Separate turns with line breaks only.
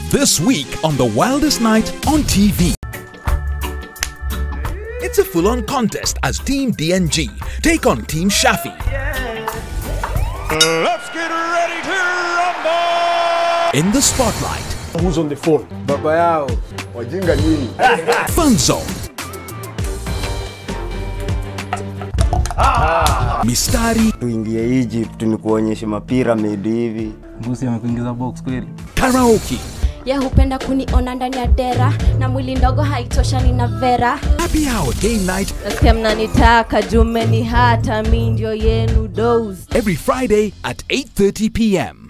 This week on The Wildest Night on TV. It's a full on contest as Team DNG take on Team Shafi.
Let's get ready to rumble!
In the spotlight,
Who's on the phone?
baba yao wajinga nyinyi
Fun Zone. Mistari,
tuingie Egypt ni kuonyesha mapiramidi hivi
mbusi amekuingiza box kweli
karaoke,
ye hupenda kuniona ndani ya dera na mwili ndogo haitoshani na vera
happy hour game night
nasikia mnanitaka jumeni hata mi ndio yenu dos
every Friday at 8:30 p.m.